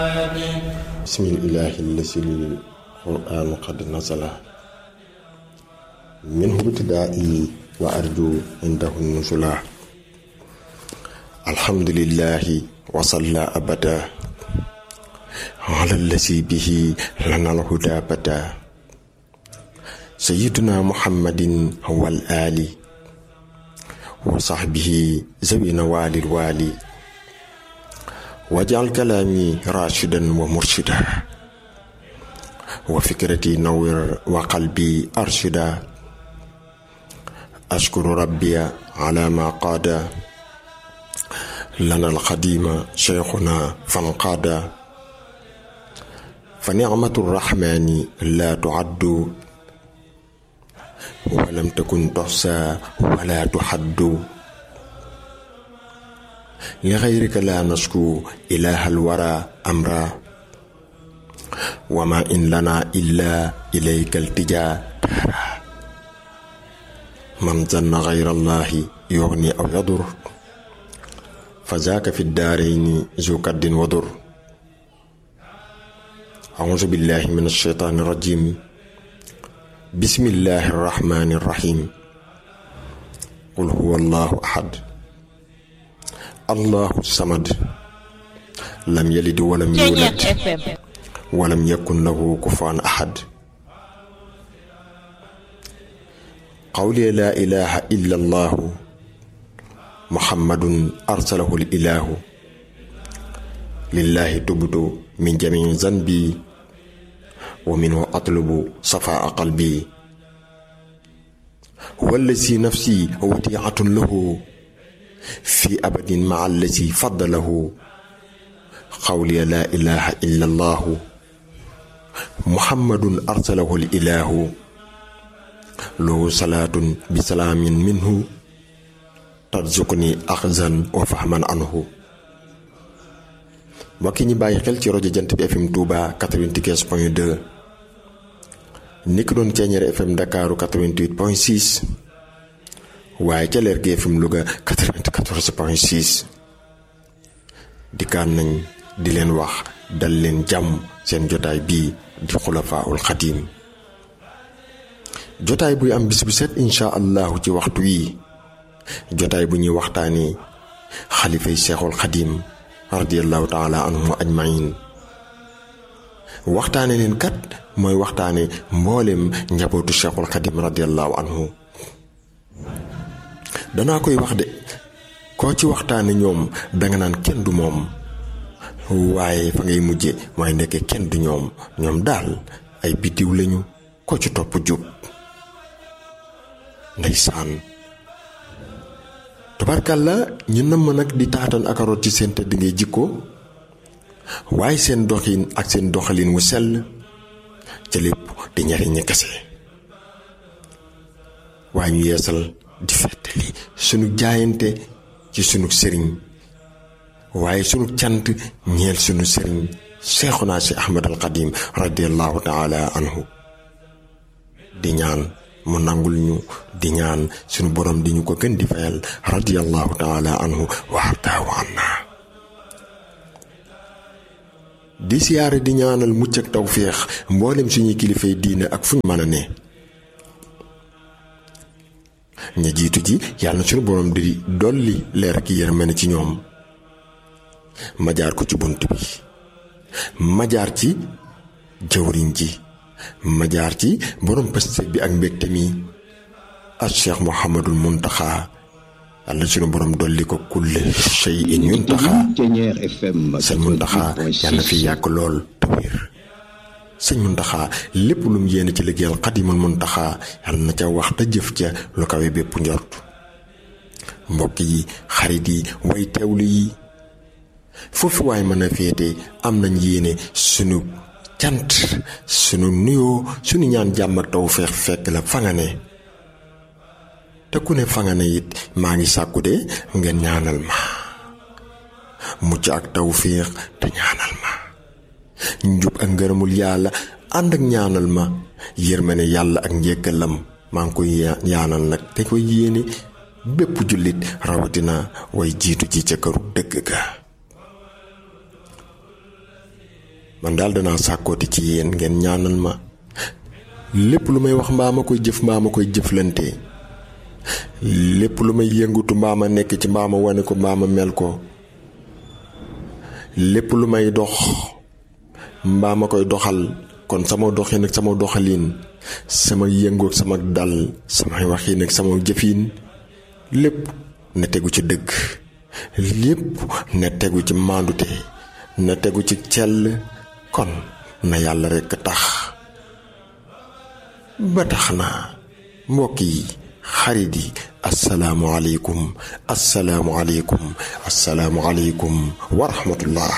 بسم الإله الذي القرآن قد نزل منه ابتدائي وأرجو عنده النزلا الحمد لله وصلى أبدا على الذي به لنا الهدى بدا سيدنا محمد هو الآل وصحبه ذوي نوال الوالي واجعل كلامي راشدا ومرشدا وفكرتي نور وقلبي أرشدا أشكر ربي على ما قاد لنا القديم شيخنا فانقاد فنعمة الرحمن لا تعد ولم تكن تحصى ولا تحد لغيرك لا نشكو إله الورى أمرا وما إن لنا إلا إليك التجا دارا من ظن غير الله يغني أو يضر فذاك في الدارين ذو كد وضر أعوذ بالله من الشيطان الرجيم بسم الله الرحمن الرحيم قل هو الله أحد الله الصمد لم يلد ولم يولد ولم يكن له كفوا أحد قولي لا إله إلا الله محمد أرسله الإله لله تبت من جميع ذنبي ومنه أطلب صفاء قلبي هو الذي نفسي وديعة له في أبد مع الذي فضله قولي لا إله إلا الله محمد أرسله الإله له صلاة بسلام منه ترزقني أخذا وفهما عنه mbokki ñi bàyyi xel ci rajo jant bi FM Touba 95 point 2 ni ko doon ceeñeere FM Dakaru 88 point 6 waaye ca leer gi FM Louga 94 point 6 dikkaan nañ di leen wax dal leen jàmm seen jotaay bii di xulafaul xadim jotaay buy am bis bu set incha allahu ci waxtu wii jotaay bu ñuy waxtaanee xalifay seexul xadim radiallahu taala anhum ajmain waxtaane leen kat mooy waxtaane mboolem njabootu cheikhul xadim radiallahu anhu danaa koy wax de koo ci waxtaane ñoom danga naan kenn du moom waaye fa ngay mujje mooy nekk kenn du ñoom ñoom daal ay biddiw lañu ko ci topp jub ndeysaan tubarkalla ñu nëmm nag di taatan ak aroot ci seen tëdd ngay jikko waaye seen doxin ak seen doxalin wu sell ca lépp di ñariñi kese waaye ñu yeesal di fettali sunu jaayante ci sunu sëriñ waaye sunu cant ñeel sunu sëriñ seexuna si ahmad al qadim radiallahu taala anhu di ñaan mu nangul ñu di ñaan sunu borom di ñu ko gën di fayal radiallahu taala anhu wa ardaahu anna di siyaare di ñaanal mucc ak tawféex mboolem suñuy kilifay diine ak fuñ mën a ne ña jiitu ji yàlla na suñu borom di dolli leer ak yërmande ci ñoom ma jaar ko ci bunt bi ma jaar ci jawriñ ji ma jaar ci borom pastéef bi ak mbégte mi ak cheikh Mouhamadul Muntaxa yàlla suñu borom dolli ko kulle shay'in yuntaxa sëñ Muntaxa yàlla fi yàgg lool te wér sëñ Muntaxa lépp lu mu yéene ci liggéeyal xadimul Muntaxa yàlla na ca wax te jëf ca lu kawe bépp njort mbokk yi xarit yi way teewlu yi foofu waay mën a féete am nañ yéene sunu cant sunu nuyoo sunu ñaan jàmm ak taw feex fekk la fa nga ne te ku ne fa nga ne it maa ngi sàkku de ngeen ñaanal ma mucc ak taw féex te ñaanal ma njub ak ngërëmul yàlla ànd ak ñaanal ma yërmane yàlla ak njëkkalam maa ngi koy ñaanal nag te koy yéene bépp jullit rawatina way jiitu ji ca këru dëgg ga man daal danaa sàkkooti ci yéen ngeen ñaanal ma lépp lu may wax mbaa ma koy jëf mbaa ma koy jëflante lépp lu may yëngutu mbaa ma nekk ci mbaa ma wane ko mbaa ma mel ko lépp lu may dox mbaa ma koy doxal kon sama doxin ak sama doxalin sama yëngu ak sama dal samay waxin ak sama jëfin lépp na tegu ci dëgg lépp na tegu ci maandute na tegu ci cell kon na yàlla rekk tax ba tax na mbokk yi xarit yi asalaamualeykum asalaamualeykum asalaamualeykum wa rahmatullah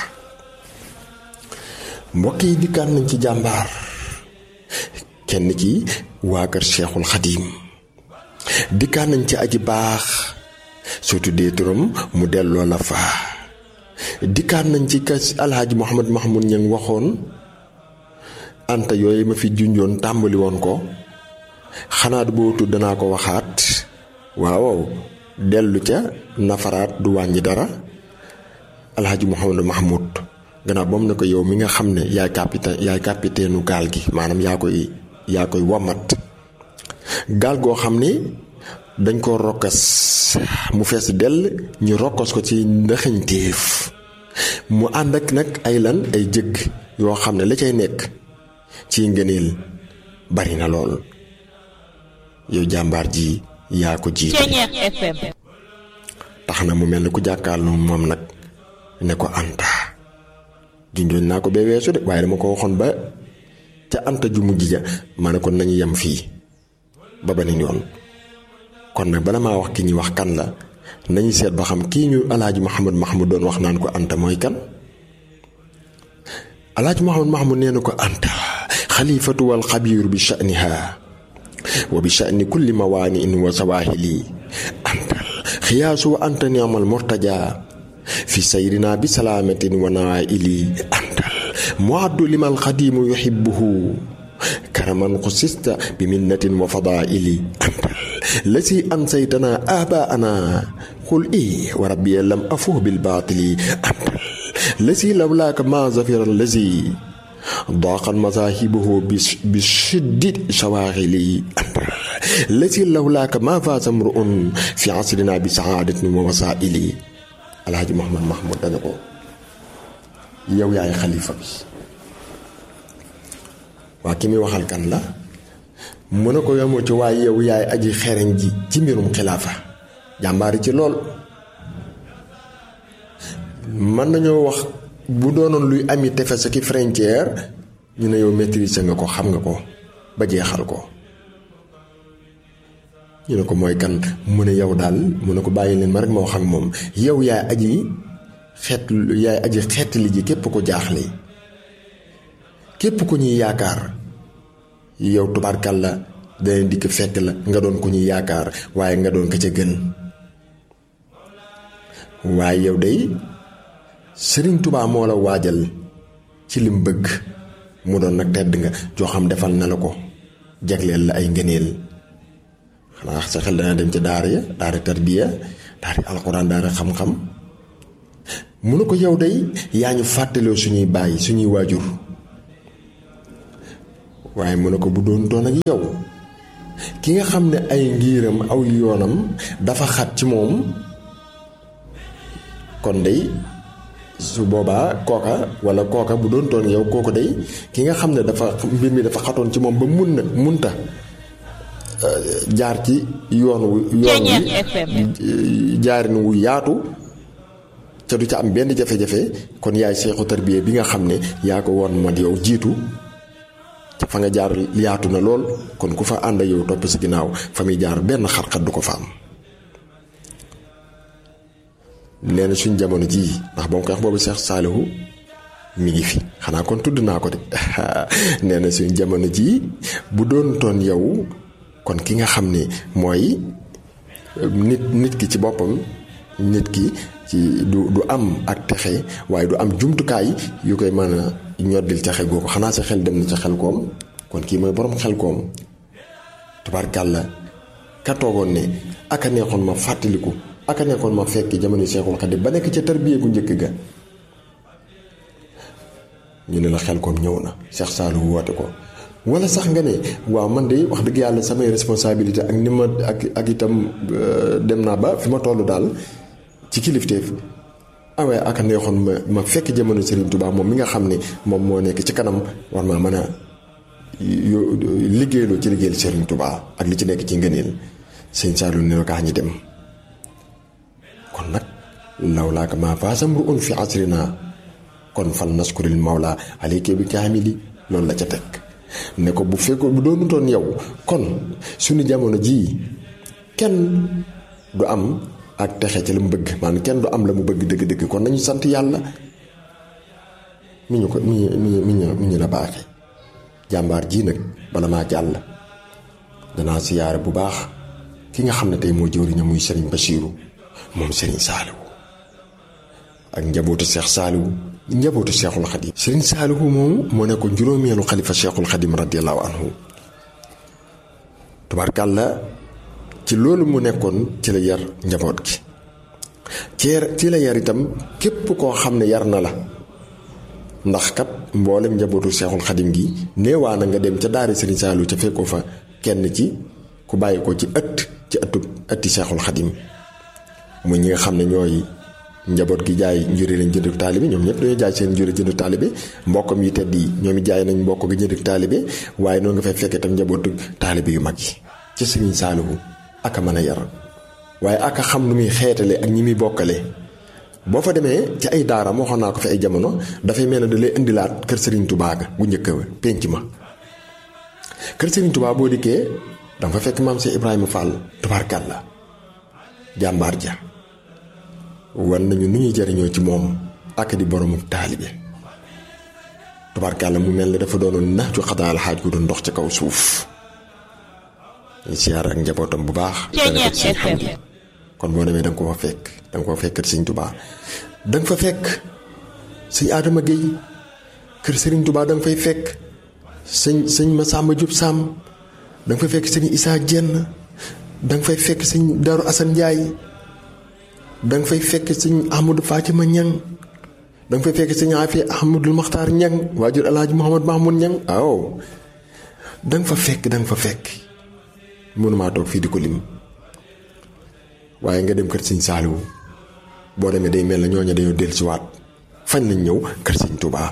mbokk yi dikkaan nañ ci jàmbaar kenn ci waa kër Cheikhul Xadim dikkaan nañ ci aji baax surtout dee turam mu delloo la fa dikkaan nañ ci kas alhaaji Mouhamad Mahmoud ña waxoon anta yooyu ma fi junjoon tàmbali woon ko xanaa bootu danaa ko waxaat waaw dellu ca nafaraat du wàññi dara alxaaji Mouhamadou Mahmoud gannaaw ba mu ne ko yow mi nga xam ne yaay capitaine yaay capitaine gaal gi maanaam yaa koy yaa koy wamat gaal goo xam ne dañ ko rokkas mu fees dell ñu rokkos ko ci ndaxañteef mu ànd ak nag ay lan ay jëgg yoo xam ne la cay nekk ci ngëneel bari na lool yow jàmbaar ji yaa ko jiite tax na mu mel ni ku jàkkaarloo moom nag ne ko anta junjoon naa ko bee weesu de waaye dama ko waxoon ba ca anta ju mujj ja ma ne ko nañu yem fii ba beneen yoon kon nag bala maa wax ki ñuy wax kan la nañu seet ba xam kii ñu alaaji Mouhamad Mahmoud doon wax naan ko anta mooy kan alaaji Mouhamad Mahmoud nee na ko anta xalifatu wal xabiiru bi sha'niha wa bi sha'ni kulli mawaani'in wa sawaahili antal xiyaasu wa anta ni'mal murtaja fi sayrina bi salaamatin wa nawaa'ili antal muaddu limal xadiimu yuhibbuhu karaman xusista bi minnatin wa fadaa'ili antal lasi ansaytana aabaa'ana qul i wa rabbi lam afuh bil baatili antal lasi lawlaaka ma zafira lazi ضاقت مذاهبه بشدة شواغله التي لولاك ما فاز امرؤ في عصرنا بسعادة ووسائل الحاج محمد محمود دانكو yow yaay xalifa bi waa ki muy waxal kan la mu ne ko yomoo ci waaye yow yaay aji xereñ ji ci mbirum xilaafa jàmbaari ci lool mën nañoo wax bu doonoon luy ami tefes ki frontière ñu ne yow maîtriser nga ko xam nga ko ba jeexal ko ñu ne ko mooy kan mu ne yow daal mu ne ko bàyyi leen ma rek ma wax ak moom yow yaay aji xeet yaay aji xeet li ji képp ko jaaxle képp ku ñuy yaakaar yow tubaarkal la dana dikk fekk la nga doon ku ñuy yaakaar waaye nga doon ka ca gën waaye yow day sëriñ tubaa moo la waajal ci lim bëgg mu doon nag tedd nga joo xam defal na la ko jagleel la ay ngëneel xanaa sa xel dana dem ca daara ya daara tarbiya daara alxuraan daara xam-xam mu ne ko yow day yaa ñu fàttaloo suñuy bàyyi suñuy waajur waaye mu ne ko bu doon toon ak yow ki nga xam ne ay ngiiram aw yoonam dafa xat ci moom kon day su boobaa kooka wala kooka bu doon toon yow kooku day ki nga xam ne dafa mbir mi dafa xatoon ci moom ba mun na munta jaar ci yoon wu yoon wi jaarin wu yaatu ca du ca am benn jafe-jafe kon yaay seexu tarbiya bi nga xam ne yaa ko woon mat yow jiitu ca fa nga jaar yaatu na lool kon ku fa ànd yow topp si ginnaaw fa muy jaar benn xar-xar du ko fa am nee na suñ jamono jii ndax ba mu koy wax boobu Seex Saalihu mi ngi fi xanaa kon tudd naa ko de nee na suñ jamono jii bu doon toon yow kon ki nga xam ne mooy nit nit ki ci boppam nit ki ci du du am ak texe waaye du am jumtukaay yu koy mën a ñoddil texe googu xanaa sa xel dem na ca xel koom kon kii mooy borom xel koom tubaarkàlla ka toogoon ne aka neexoon ma fàttaliku aka nekkoon ma fekk jamono Seexul Xadiim ba nekk ca tarbiya gu njëkk ga ñu ne la xel koom ñëw na Cheikh Saliou woote ko wala sax nga ne waaw man de wax dëgg yàlla samay responsabilité ak ni ma ak ak itam dem naa ba fi ma toll daal ci kilifteef awee ak neexoon ma ma fekk jamono Serigne Touba moom mi nga xam ne moom moo nekk ci kanam war maa mën a liggéeyloo ci liggéeyal Serigne Touba ak li ci nekk ci ngëneel sëñ Saliou ne la kaa ñi dem kon nag law laa ko maa faasam ru un fi asrina kon fal naskuril mawla alayka bi kaamili loolu la ca teg ne ko bu fekkoon bu doonutoon yow kon suñu jamono jii kenn du am ak texe ci la mu bëgg maanaam kenn du am la mu bëgg dëgg-dëgg kon nañu sant yàlla mi ñu ko mi mi mi ñu mi ñu la baaxee jàmbaar jii nag bala maa jàll danaa siyaare bu baax ki nga xam ne tey moo jëwriñam muy Serigne Bachirou moom Serigne Saliou ak njabootu Cheikh Saliou njabootu Cheikhul Khadim Serigne Saliou moom moo nekkoon juróomeelu xalifa Cheikhul Khadim radiyallahu anhu tubaarkàlla ci loolu mu nekkoon ci la yar njaboot gi ci ci la yar itam képp koo xam ne yar na la ndax kat mboolem njabootu Cheikhul Khadim gi neewaa na nga dem ca daari Serigne Saliou ca fekkoo fa kenn ci ku bàyyi ko ci ëtt ci ëttu ëtti Cheikhul Khadim muy ñi nga xam ne ñooy njaboot gi jaay njuri lañ jënd taalibe ñoom ñëpp dañoo jaay seen njuri jënd taalibe mbokkam yi tedd yi ñoom it jaay nañ mbokk gi jënd taalibe waaye noonu nga fay fekkee tam njabootu taalibe yu mag yi ci Serigne Saliou aka mën a yar waaye aka xam nu muy xeetale ak ñi muy bokkale boo fa demee ci ay daaram waxoon naa ko fi ay jamono dafay mel ne da lay indilaat kër Serigne Touba ga bu njëkk a penc ma kër Serigne Touba boo dikkee danga fa fekk maam Cheikh Ibrahima Fall tubaarkàlla jàmbaar ja wan nañu nu ñuy jariñoo ci moom ak di boromu taalibe tubaarkàlla mu mel ne dafa doonoon nax ju xadaal xaaj gu doon ndox ci kaw suuf ñu siyaar ak njabootam bu baax dana ko ci xam di kon boo demee danga ko fa fekk danga ko fekk kër Sëñ Tubaa danga fa fekk sëñ Adama Guèye kër Sëriñ Tubaa danga fay fekk sëñ sëñ Masamba Diop Sam danga fay fekk sëñ Issa Dieng danga fay fekk sëñ Darou Assane Ndiaye danga fay fekk sëñ Ahmadou Fatima Niang danga fay fekk sëñ Afi Ahmadou Makhtar Niang waajur Alaaji Mouhamad Mahmoud Niang waaw danga fa fekk danga fa fekk mënumaa toog fii di ko lim waaye nga dem kër Sëñ Saaliwu boo demee day mel na ñooñu dañoo dellusiwaat fañ lañ ñëw kër Sëñ Tuubaa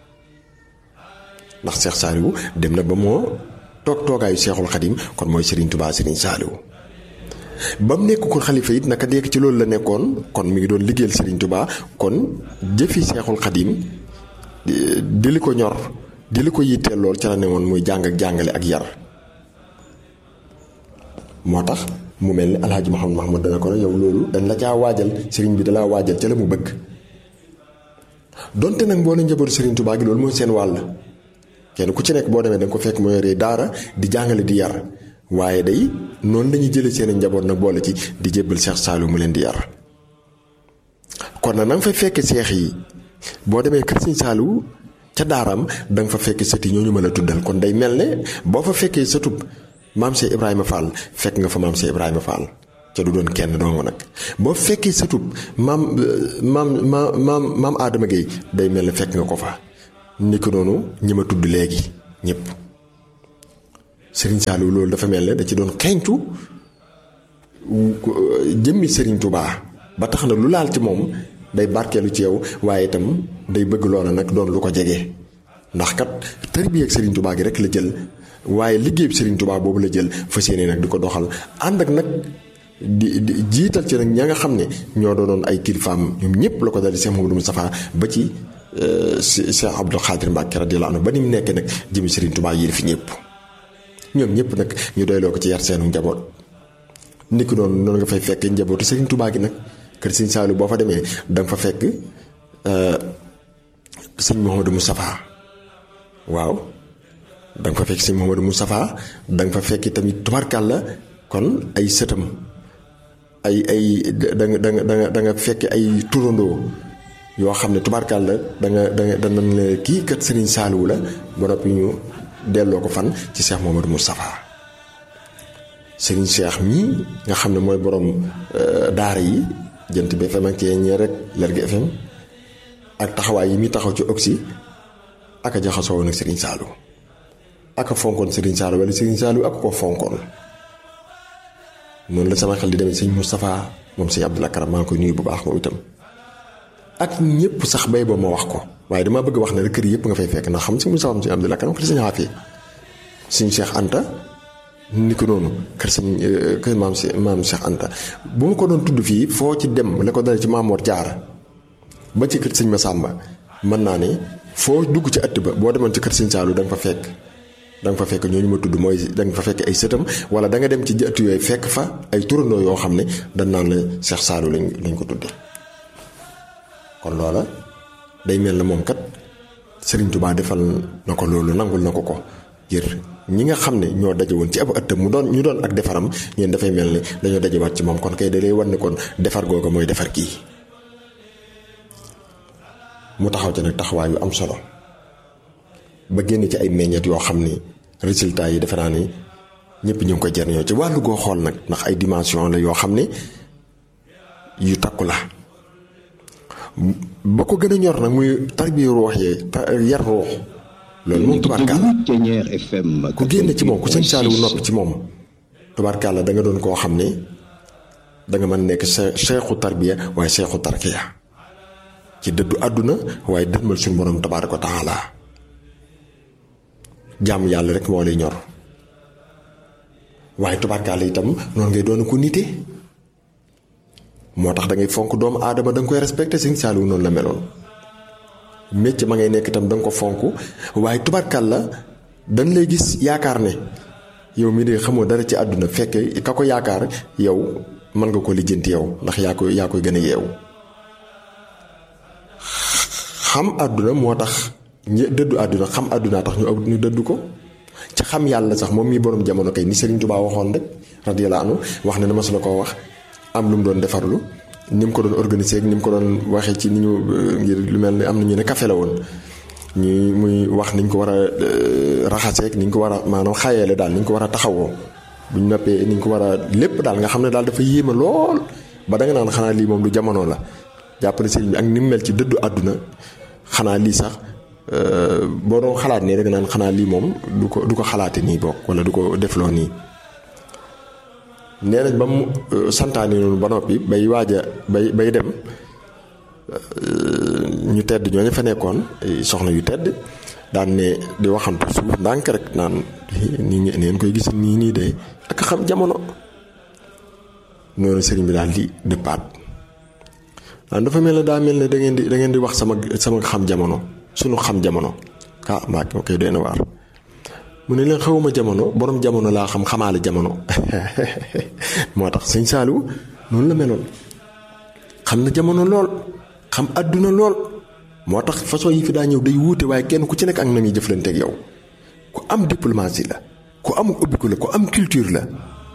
ndax Seex Saaliwu dem na ba moo toog toogaayu Seexul Xadim kon mooy Sëriñ Tuubaa Sëriñ Saaliwu ba mu nekk ko xalifa it naka dekk ci loolu la nekkoon kon mi ngi doon liggéeyal Sëriñ Tuubaa kon jëfi Seexul Xadim di li ko ñor di li ko yitteel lool ca la ne woon muy jàng ak jàngale ak yar moo tax mu mel ni alhaji Mouhamed Mahmoud dana ko ne yow loolu dañ la caa waajal sëriñ bi dalaa waajal ca la mu bëgg donte nag boo ne njabootu sëriñ Tuubaa gi loolu mooy seen wàll kenn ku ci nekk boo demee da nga ko fekk mu yoree daara di jàngale di yar waaye day noonu lañuy jëlee seen njaboot nag boole ci di jébbal Seex Saliou mu leen di yar kon nag na nga fay fekk seex yi boo demee kër Sëriñ Saliou ca daaraam da nga fa fekk sët yi ñooñu mën a tuddal kon day mel ne boo fa fekkee sëtub maam Cheikh Ibrahima Fall fekk nga fa maam Cheikh Ibrahima Fall ca du doon kenn dong nag boo fekkee sëtub maam maam maam maam Adama Gueye day mel ne fekk nga ko fa ni ko noonu ñi ma tudd léegi ñëpp Serigne Saliou loolu dafa mel ne da ci doon xeeñtu jëmmi Serigne Touba ba tax na lu laal ci moom day barkeelu ci yow waaye itam day bëgg loola nag doon lu ko jege ndax kat tarbiya ak Serigne Touba gi rek la jël. waaye liggéey bi Serigne Touba boobu la jël fas yéene nag di ko doxal ànd ak nag di di jiital ci nag ña nga xam ne ñoo doonoon ay kilifaam ñoom ñëpp la ko dal di Cheikh Mamadou Moustapha ba ci Cheikh Abdou Khadir Mbacke radiyallahu anhu ba ni mu nekk nag jëmi Serigne Touba yi fi ñëpp ñoom ñëpp nag ñu doyloo ko ci yar seenu njaboot. ni ko noonu noonu nga fay fekk njabootu Serigne Touba gi nag kër Serigne Saliou boo fa demee da nga fa fekk sëñ Mouhamadou Moustapha waaw. da nga fa fekk si Mouhamadou Moustapha da nga fa fekk tamit tubarkàlla kon ay sëtam ay ay da nga da nga da nga da nga fekk ay turandoo yoo xam ne tubarkàlla da nga da nga dana ne kii kat Serigne Saliou la ba noppi ñu delloo ko fan ci Cheikh Mouhamadou Moustapha Serigne Cheikh mii nga xam ne mooy borom daara yi jant bi FM ak ñee rek Lergui FM ak taxawaay yi muy taxaw ci Oxy aka jaxasoo woon ak Serigne Saliou aka fonkoon Serigne Saliou wala Serigne Saliou aka ko fonkoon noonu la sama xel di demee sëñ Moustapha moom sëñ Abdoul Karam maa ngi koy nuyu bu baax moom itam ak ñëpp sax bay ba ma wax ko waaye dama bëgg wax ne rek kër yëpp nga fay fekk ndax xam sëñ Moustapha moom sëñ Abdoul Karam kër sëñ Afia sëñ Cheikh Anta ni ko noonu kër sëñ kër maam si maam Cheikh Anta bu ma ko doon tudd fii foo ci dem la ko dale ci Maamoor Jaara ba ci kër sëñ Masamba mën naa ne foo dugg ci ëtt ba boo demoon ci kër sëñ Saalu da nga fa fekk da nga fa fekk ñooñu ma tudd mooy da nga fa fekk ay sëtam wala da nga dem ci ëtt yooyu fekk fa ay turandoo yoo xam ne dañ naan la Cheikh Saalu lañ lañ ko tuddee kon loola day mel na moom kat Serigne Touba defal na ko loolu nangul na ko ko ngir ñi nga xam ne ñoo daje woon ci ab ëtt mu doon ñu doon ak defaram ñeen dafay mel ni dañoo dajewaat ci moom kon kay da lay wan ne kon defar googa mooy defar kii mu taxaw ci nag taxawaay yu am solo ba génn ci ay meññeet yoo xam ni résultats yi defe naa ni ñëpp ñu ngi ko jariñoo ci wàllu goo xool nag ndax ay dimension la yoo xam ne yu takku la ba ko gën a ñor nag muy tarbiya ruux yee yar ruux loolu moom tubaarkàlla ku génn ci moom ku sëñ Saaliwu noppi ci moom tubaarkàlla da nga doon koo xam ne da nga mën nekk seexu tarbiya waaye seexu tarkiya ci dëddu àdduna waaye dënmal suñu borom tabaaraka wa taala jàmm yàlla rek moo lay ñor waaye tubaarkàlla itam noonu ngay doon ko nite moo tax da ngay fonk doomu aadama da nga koy respecté sëñ Saaliwu noonu la meloon mécc ma ngay nekk itam da nga ko fonk waaye tubaarkàlla dañ lay gis yaakaar ne yow mii de xamoo dara ci àdduna fekk ka ko yaakaar yow mën nga ko lijjanti yow ndax yaa koy yaa koy gën a yeewu xam àdduna moo tax dëddu àdduna xam àdduna tax ñu ñu dëddu ko ci xam yàlla sax moom mii borom jamono kay ni Serigne Touba waxoon rek radiyallahu anhu wax ne na ma su la koo wax am lu mu doon defarlu ni mu ko doon organiser ni mu ko doon waxee ci ni ñu ngir lu mel ni am na ñu ne café la woon ñuy muy wax niñ ko war a raxaseeg niñ ko war a maanaam xayeele daal niñ ko war a taxawoo buñ noppee niñ ko war a lépp daal nga xam ne daal dafa yéeme lool ba da nga naan xanaa lii moom du jamono la jàppale sëriñ bi ak ni mu mel ci dëddu àdduna xanaa lii sax boo doon xalaat nii rek naan xanaa lii moom du ko du ko xalaate nii bokk wala du ko defloo nii nee nañ ba mu santaane noonu ba noppi bay waaja bay bay dem ñu tedd ñooñu fa nekkoon soxna yu tedd daan ne di waxantu suuf ndànk rek naan nii ngeen koy gis nii nii de ak xam jamono noonu sëriñ bi daal di dëppaat waaw dafa mel ne daa mel ne da ngeen di da ngeen di wax sama sama xam jamono sunu xam jamono ah maa ngi koy doy na waar mu ne leen xawuma jamono borom jamono laa xam xamaale jamono moo tax sëñ Saliou noonu la meloon xam na jamono lool xam àdduna lool moo tax façon yi fi daa ñëw day wuute waaye kenn ku ci nekk ak na muy jëflanteeg yow ku am diplomatie la ku am ubbiku la ku am culture la.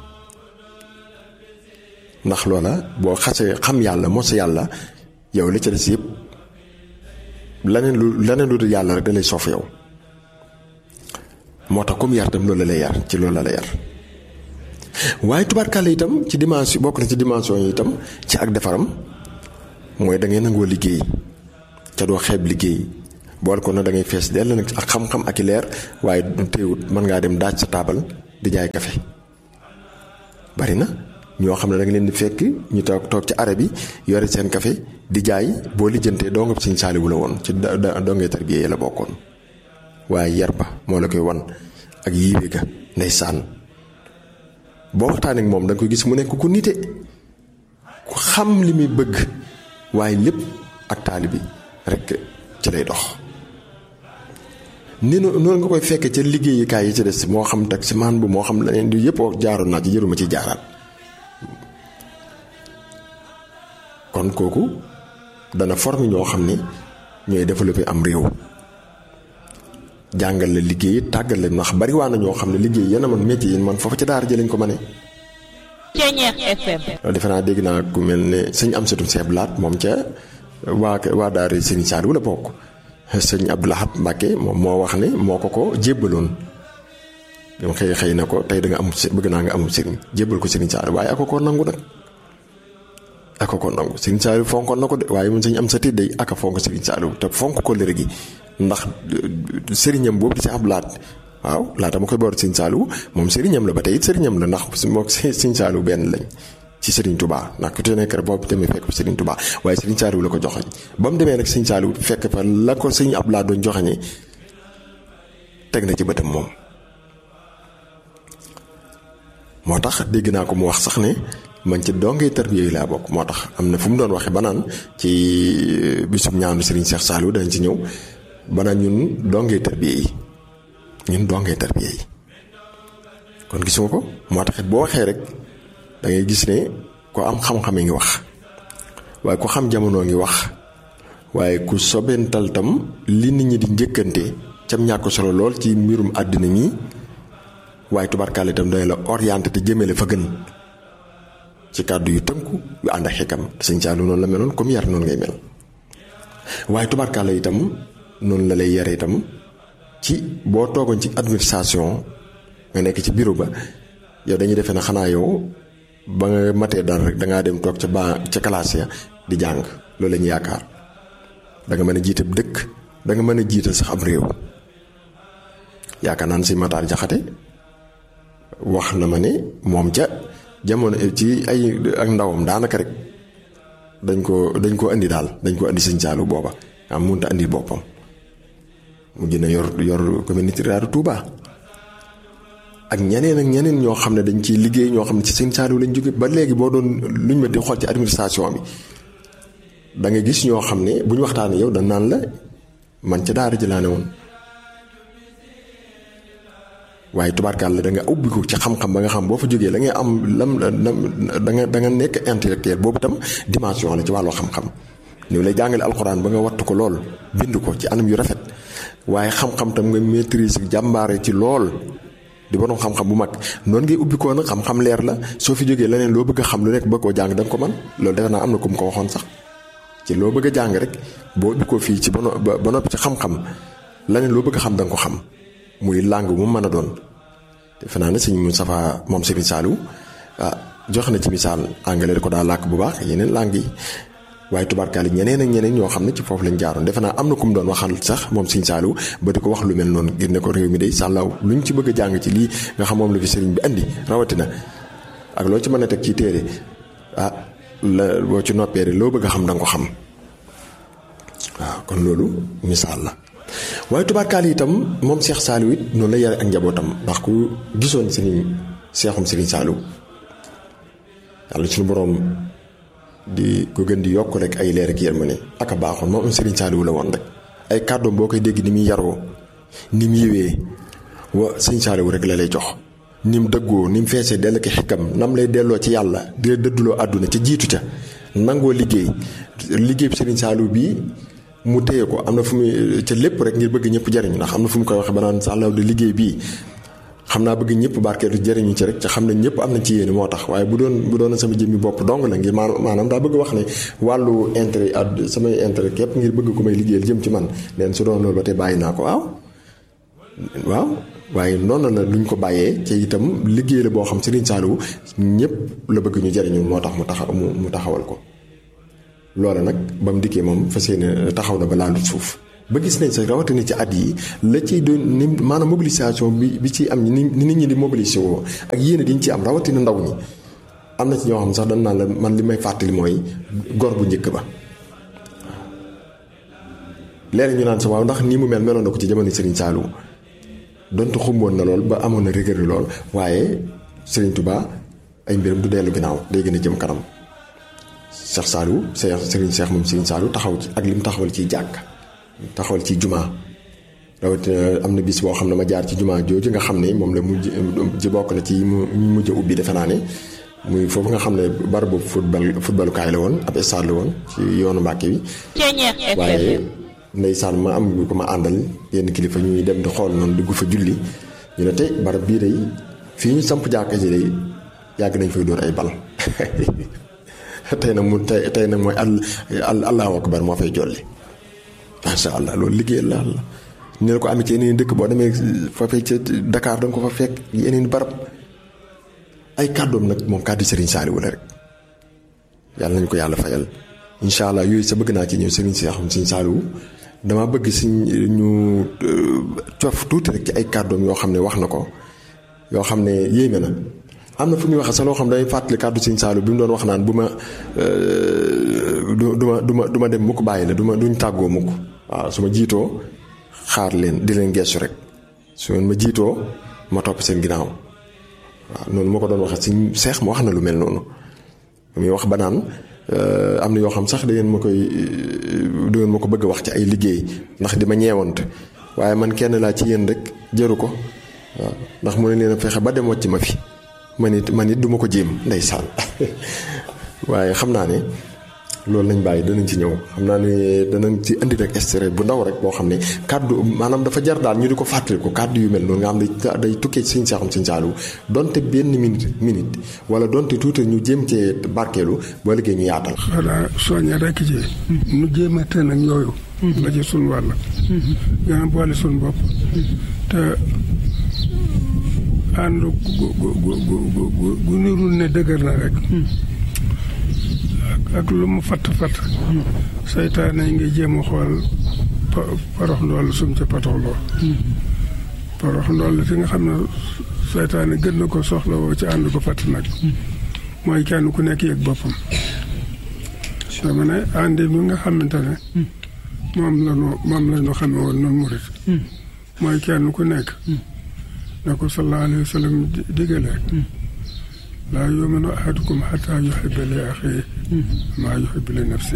ndax loola boo xasee xam yàlla mos yàlla yow li ca des yëpp laneen lu laneen lu dul yàlla rek da lay soof yow moo tax comme yar tam loolu la lay yar ci loolu la lay yar waaye tubaarkàlla itam ci dimension bokk na ci dimension yi itam ci ak defaram mooy da ngay nangoo liggéey ca doo xeeb liggéey bool ko na da ngay fees dell nag ak xam-xam ak i leer waaye du teewut mën ngaa dem daaj sa taabal di jaay kafe bari na. ñoo xam ne da nga leen di fekk ñu toog toog ci arab bi yore seen café di jaay boo lijjantee doo nga Sëñ Saaliwu la woon ci dongee tarbiya la bokkoon waaye yar ba moo la koy wan ak yiiwe ga ndeysaan boo waxtaanee ak moom da nga koy gis mu nekk ku nite ku xam li muy bëgg waaye lépp ak taalibi rek ci lay dox. ni noonu nga koy fekkee ca liggéeyukaay yi ci des moo xam taximaan bu moo xam leneen di yëpp jaaroon naa ci jëruma ci jaaraat. kon kooku dana former ñoo xam ne ñooy développer am réew jàngal la liggéey tàggal la ndax bari waa na ñoo xam ne liggéey yéen a man métier yi man foofu ca daara ji lañ ko mënee. Ceeñeex FM. defe naa dégg naa ku mel ne sëñ Amsatou Seeb Laat moom ca waa waa daara Sëriñ Saaliw la bokk sëñ Abdou Lahad Mbacke moom moo wax ne moo ko ko jébbaloon. dama xëy xëy na ko tey da nga am bëgg naa nga amul sëriñ jébbal ko Sëriñ Saaliw waaye ako ko nangu nag. aka ko nangu Sëriñ Saaliw fonkoon na ko de waaye mun sañ am sa tidday aka fonk Sëriñ Saaliw te fonk ko lëre gi ndax sëriñam boobu di si ab laat waaw laata ma koy boor sëñ Saliou moom sëriñam la ba tey it sëriñam la ndax moom sëñ Saliou benn lañ ci Serigne Touba ndax ku te nekk rek boobu demee fekk fa Serigne Touba waaye Serigne Saliou la ko joxañ ba mu demee nag sëñ Saliou fekk fa la ko sëñ ab laat doon joxañee teg na ci bëtam moom moo tax dégg naa ko mu wax sax ne man ci dongee tarbiya yi laa bokk moo tax am na fu mu doon waxee ba naan ci bisum ñaanu Serigne Cheikh Saliou dañ ci ñëw ba naan ñun dongee tarbiya yi ñun dongee tarbiya yi kon gisuma ko moo tax it boo waxee rek da ngay gis ne ko am xam-xame ngi wax waaye ku xam jamono ngi wax waaye ku sobental tam li nit ñi di njëkkante cam ñàkk solo lool ci mbirum àddina mi waaye tubarkaale itam day la orienté te jëmale fa gën ci kàddu yu tënku yu ànd ak xikam te sëñ Saliou noonu la meloon comme yar noonu ngay mel waaye tubarkaale itam noonu la lay yare itam ci boo toogoon ci administration nga nekk ci bureau ba yow dañuy defee ne xanaa yow ba nga matee dara rek dangaa dem toog ca ba ca classe ya di jàng loolu la ñu yaakaar da nga mën a jiite dëkk da nga mën a jiite sax am réew yaakaar naan si Matar Jaxate wax na ma ne moom ca jamono ci ay ak ndawam daanaka rek dañ ko dañ ko indi daal dañ ko indi sëñ Saliou booba am mënut a indi boppam mu gën a yor yor communauté rurale Touba ak ñeneen ak ñeneen ñoo xam ne dañ ciy liggéey ñoo xam ne ci sëñ Saliou lañ jóge ba léegi boo doon luñ ma di xool ci administration bi da nga gis ñoo xam ne bu ñu waxtaanee yow dañ naan la man ca daara ji laa ne woon waaye tubaarkaal la da nga ubbi ko ci xam-xam ba nga xam boo fa jógee la ngay am lam da nga da nga nekk intellectuel boobu tam dimension la ci wàllu xam-xam ni lay jàngale alxuraan ba nga wattu ko lool bind ko ci anam yu rafet waaye xam-xam tam nga maîtrise jàmbaare ci lool di borom xam-xam bu mag noonu ngay ubbi koo nag xam-xam leer la soo fi jógee leneen loo bëgg a xam lu nekk bëgg koo jàng da nga ko man loolu defe naa am na ku mu ko waxoon sax ci loo bëgg a jàng rek boo ubbi ko fii ci ba ba noppi ci xam-xam leneen loo bëgg a xam da nga ko xam muy langue bu mu mën a doon defe naa ne sëñ Moustapha moom Serigne Saliou ah jox na ci misaal anglais da ko daa làkk bu baax yeneen langue yi waaye tubaarkaale ñeneen ak ñeneen ñoo xam ne ci foofu lañ jaaroon defe naa am na ku mu doon waxal sax moom Serigne Saliou ba di ko wax lu mel noonu ngir ne ko réew mi day sàllaaw luñ ci bëgg a jàng ci lii nga xam moom la fi Serigne bi andi rawatina ak loo ci mën a teg ci téere ah la boo ci noppee rek loo bëgg a xam da nga ko xam waaw kon loolu misaal la. waaye tubaarkaal yi itam moom Cheikh Saliou it noonu la yare ak njabootam ndax ku gisoon sëriñ seexum sëriñ Saliou yàlla suñu boroom di ko gën di yokk rek ay leer ak yërmande ak a baaxoon moom sëriñ Saliou la woon rek ay kàddoom boo koy dégg ni muy yaroo ni mu yéwee wa sëriñ Saliou rek la lay jox ni mu dëggoo ni mu feesee dell ki xikam nam lay delloo ci yàlla di la dëdduloo àdduna ca jiitu ca nangoo liggéey liggéey bi sëriñ Saliou bii mu téye ko am na fu muy ca lépp rek ngir bëgg ñëpp jariñu ndax am na fu mu koy waxee ba naan sàllaw de liggéey bii xam naa bëgg ñëpp barkeetu jariñu ci rek ca xam ne ñëpp am na ci yéene moo tax waaye bu doon bu doon sama jëmmi bopp dong la ngir maanaam daa bëgg wax ne wàllu intérêt ad samay intérêt képp ngir bëgg ko may liggéeyal jëm ci man leen su doon loolu ba tey bàyyi naa ko waaw waaw waaye noonu la luñ ko bàyyee ci itam liggéey la boo xam Serigne Saliou ñëpp la bëgg ñu jariñu moo tax mu taxaw mu taxawal ko loola nag ba mu dikkee moom fas yéene taxaw na ba laalut suuf ba gis nañ sax rawatina ci at yi la ciy doon ni maanaam mobilisation bi bi ci am ni ni nit ñi di mobilisé woo ak yéene diñ ci am rawatina ndaw ñi am na ci ñoo xam sax dañ naan la man li may fàttali mooy gor bu njëkk ba léegi ñu naan sa waaw ndax nii mu mel meloon na ko ci jamono Serigne Saliou donte xumboon na lool ba amoon na rigueur lool waaye Serigne Touba ay mbiram du dellu ginnaaw day gën a jëm kanam Cheikh Saliou Cheikh Serigne Cheikh moom Serigne Saliou taxaw ci ak li mu taxawal ciy jàkk taxawal ci jumaa rawatina am na bis boo xam ne ma jaar ci jumaa jooju nga xam ne moom la mujj ji bokk na ci mu mujj ubbi defe naa ne muy foofu nga xam ne barabu football footballukaay la woon ab stade la woon ci yoonu Mbàkke bi waaye ndeysaan ma am ko ma àndal yenn kilifa ñuy dem di xool noonu dugg fa julli ñu ne tey barab bii day fii ñu samp jàkka ji day yàgg nañ fay dóor ay bal tey nag mu tey tey nag mooy al allahu akbar moo fay jolli macha allah loolu liggéey la la ñu ne ko amee ci yeneen dëkk boo demee foofee ca Dakar da nga ko fa fekk yeneen barab ay kàddoom nag moom kàddu Serigne Saliou la rek yàlla nañu ko yàlla fayal incha allah yooyu sa bëgg naa ci ñëw Serigne Cheikh Serigne Saliou dama bëgg si ñu cof tuuti rek ci ay kàddoom yoo xam ne wax na ko yoo xam ne yéeme na am na fu ñuy waxee sax loo xam ne day fàttali kàddu Sëñ Saalu bi mu doon wax naan bu ma du du ma du ma du ma dem mukk bàyyi la du ma duñ tàggoo mukk waaw su ma jiitoo xaar leen di leen geesu rek su ngeen ma jiitoo ma topp seen ginnaaw waaw noonu moo ko doon waxee Sëñ Seex ma wax na lu mel noonu muy wax ba naan am na yoo xam sax da ngeen ma koy da ngeen ma ko bëgg a wax ci ay liggéey ndax di ma ñeewante waaye man kenn laa ci yéen rek jëru ko waaw ndax mu ne leen a fexe ba dem wàcc ma fi man it man it du ma ko jéem ndeysaan waaye xam naa ne loolu lañ bàyyi danañ ci ñëw xam naa ne danañ ci indi rek extrait bu ndaw rek boo xam ne kàddu maanaam dafa jar daal ñu di ko fàttaliku kàddu yu mel noonu nga xam ne day tukkee ci Sëñ Seexum Sëñ Saaliw donte benn minute minute wala donte tuuti ñu jéem cee barkeelu boo liggéey ñu yaatal. xanaa soññe rek ci. nu jéem a tën ak yooyu. la ci suñu wàll. gën a boole suñu bopp. te ànd gu gu gu gu gu gu nirul ne dëgër na rek. ak lu mu fatt fatt saytaane yi nga jéem a xool parox ndool sum ca patoxloo parox ndool fi nga xam ne saytaane gën na ko soxla woo ci ànd ko fatt nag mooy kenn ku nekk yëg boppam dama ne àndi mi nga xamante ne moom la ñu moom la ñu xame woon noonu murit mooy kenn ku nekk na ko sallallahu alayhi wa sallam digale laa yuminu ahadukum xataa yuxiba li axiihi maa yuxibu li nafsi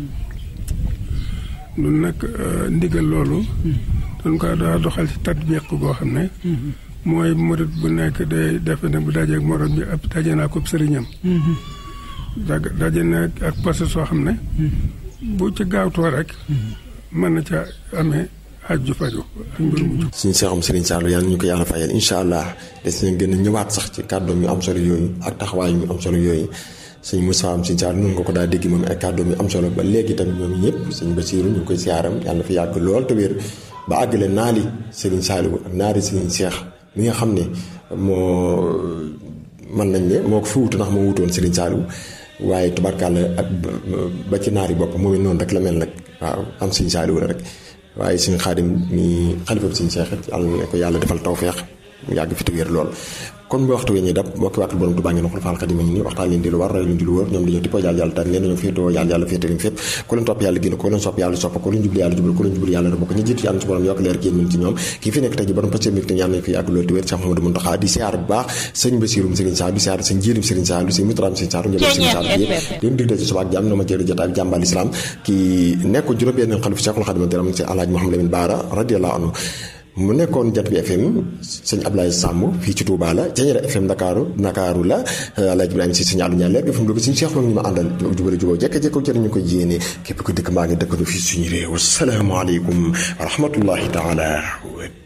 nun nag ndigal loolu dañ ko daa doxal ci tatbiq goo xam ne mooy murit bu nekk day defe ne bu dajeeg morom bi ab daje naa ko sëriñam daje na ak passé soo xam ne bu ci gaawtoo rek mën na ca amee aju faju ak mbir mu jub suñu seexum Serigne Saliou yàlla ñu ko yàlla fayal incha allah des nañ gën a ñëwaat sax ci kàddoom yu am solo yooyu ak taxawaay yu am solo yooyu sëñ Moussa am Serigne Saliou noonu nga ko daa dégg moom ay kàddoom yu am solo ba léegi tamit ñoom ñëpp sëñ Basiiru ñu koy siyaaram yàlla fi yàgg lool te wér ba àggale naali Serigne Saliou ak naari Serigne Seex mi nga xam ne moo mën nañ ne moo ko fi wutu ndax moo wutoon Serigne Saliou waaye tubarkàlla ak ba ci naari bopp moom it noonu rek la mel nag waaw am Serigne Saliou la rek waaye suñu xaadim mi xalifa bi suñu seex yàlla ne ko yàlla defal tawfeex mu yàgg fi te wér lool kon bu waxtu wi ñuy dab mbokki wàkkal borom Tuubaa ngeen xool faal xadim ni waxtaan leen di lu war ray leen di lu wër ñoom dañoo tippoo yàlla yàlla tànn leen dañoo féetoo yàlla yàlla féete leen fépp ku leen topp yàlla génn ko leen sopp yàlla sopp ko leen jublu yàlla jublu ko leen jublu yàlla rëbb ko ñu jiitu yàlla su borom yokk leer génn min ci ñoom kii fi nekk tey ji borom pasteur mi yàlla nañ fi yàgg loolu te wér Cheikh Mamadou Mountakha di siyaar bu baax sëñ Bassirou Serigne Sall di siyaar sëñ Jiilim Serigne Sall sëñ Moutram Serigne Sall njëbal Serigne Sall yëpp leen dig dee ci suba ak jàmm na ma jëri jotaay jàmbal islam kii nekk juróom benn xalifa Cheikhul Khadim diram ci Alaaji Mouhamed Lamine Bara radiyallahu anhu mu nekkoon jant bi FM sëñ Ablaye Samb fii ci Touba la Jañeera FM Ndakaaru Ndakaaru la Alaaji Ibrahima si sëñ Alou Ndiaye leer FM dugg suñu Cheikh ñu ma àndal jubale juboo jekk-jekko jërë ñu ko yéene képp ko dëkk mbaa ngi dëkk fii suñu réew asalaamaaleykum wa rahmatullahi taala